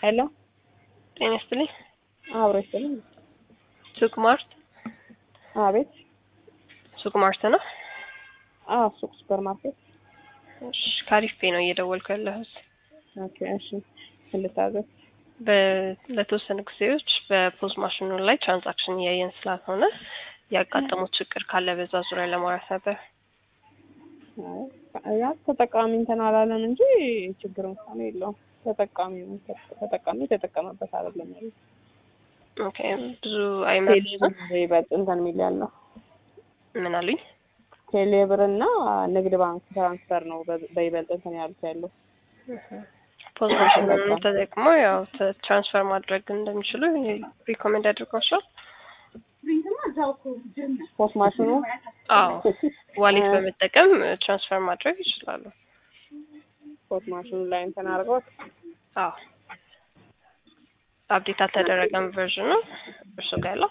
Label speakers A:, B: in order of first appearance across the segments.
A: ሄሎ
B: ጤና ይስጥልኝ።
A: አብሮ ይስጥልኝ።
B: ሱቅ ማርት
A: አቤት።
B: ሱቅ ማርት ነው።
A: አዎ ሱቅ ሱፐር ማርኬት።
B: እሺ ካሪፍ ፔ ነው እየደወልኩ ያለሁት።
A: ኦኬ እሺ። ልታዘዝ
B: በ- ለተወሰኑ ጊዜዎች በፖዝ ማሽኑ ላይ ትራንዛክሽን እያየን ስላልሆነ ያጋጠሙት ችግር ካለ በዛ ዙሪያ ለማውራት ነበር።
A: አይ፣ ያ ተጠቃሚ እንትን አላለም እንጂ ችግር እንኳን የለውም። ተጠቃሚ ነው ተጠቃሚ የተጠቀመበት አይደለም ያለው።
B: ኦኬ ብዙ አይመልስም።
A: ይበልጥ እንትን የሚል ያለው
B: ምን አሉኝ?
A: ቴሌብር እና ንግድ ባንክ ትራንስፈር ነው በ- በይበልጥ እንትን ያሉት ያለው።
B: ፖዝ ማሽኑን ተጠቅሞ ያው ተ- ትራንስፈር ማድረግ እንደሚችሉ ሪኮሜንድ አድርጓቸዋል።
A: ፖስት ማሽኑ
B: አዎ ዋሌት በመጠቀም ትራንስፈር ማድረግ ይችላሉ።
A: ፖስት ማሽኑ ላይ እንትን አድርገውት
B: አዎ አፕዴት አልተደረገም ቨርዥኑ እርሱ ጋር ያለው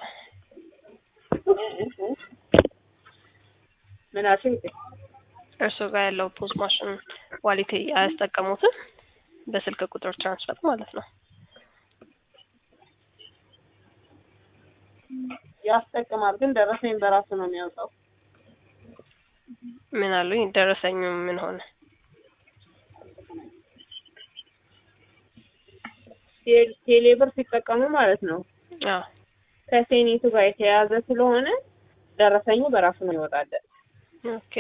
A: ምን አልሽኝ?
B: እርሱ ጋር ያለው ፖዝ ማሽን ዋሌት አያስጠቀሙትም በስልክ ቁጥር ትራንስፈር ማለት ነው።
A: ያስጠቅማል፣ ግን ደረሰኝ በራሱ ነው የሚያወጣው።
B: ምን አሉኝ? ደረሰኙ ምን ሆነ?
A: ቴ- ቴሌብር ሲጠቀሙ ማለት ነው
B: አዎ
A: ከሴኔቱ ጋር የተያያዘ ስለሆነ ደረሰኙ በራሱ ነው ይወጣለን።
B: ኦኬ።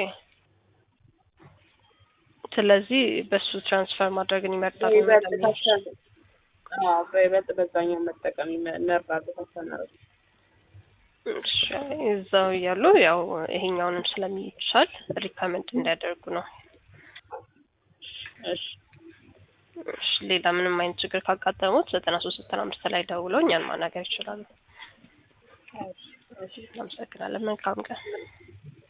B: ስለዚህ በሱ ትራንስፈር ማድረግን ይመርጣሉ።
A: በይበልጥ
B: ለሚለው
A: ታሰብ- አዎ በይበልጥ በዛኛው መጠቀም ይመ- እንመርጣለን ታሰናረ
B: እሺ፣ እዛው እያሉ ያው ይሄኛውንም ስለሚቻል ሪከመንድ እንዲያደርጉ ነው።
A: እሺ
B: እሺ፣ ሌላ ምንም አይነት ችግር ካጋጠሙት ዘጠና ሶስት ዘጠና አምስት ላይ ደውለው እኛን ማናገር ይችላሉ። እናመሰግናለን። መልካም ቀን።